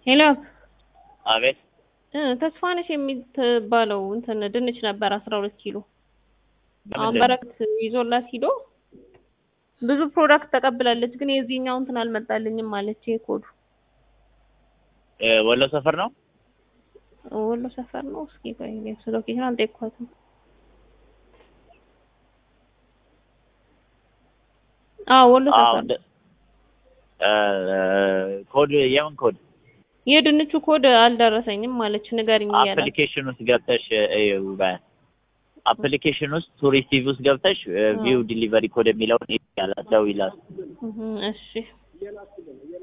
ሄሎ አቤት እ ተስፋነሽ የምትባለው እንትን ድንች ነበር አስራ ሁለት ኪሎ አሁን ለምንድን ነው? በረከት ይዞላት ሂዶ ብዙ ፕሮዳክት ተቀብላለች፣ ግን የዚህኛው እንትን አልመጣልኝም አለች። ይሄ ኮዱ እ ወሎ ሰፈር ነው። ወሎ ሰፈር ነው። እስኪ ቆይ እኔ ሎኬሽን አልጠየኳትም። አዎ ወሎ አዎ ሰፈር እንደ- እ ኮድ የምን ኮድ? የድንቹ ኮድ አልደረሰኝም አለች። ንገሪኝ እያላት አፕሊኬሽን ውስጥ ገብተሽ እዩ በ- አፕሊኬሽን ውስጥ ቱሪስቲቭ ውስጥ ገብተሽ ቪው ዲሊቨሪ ኮድ የሚለውን ያላት ደውይላት። እህ፣ እሺ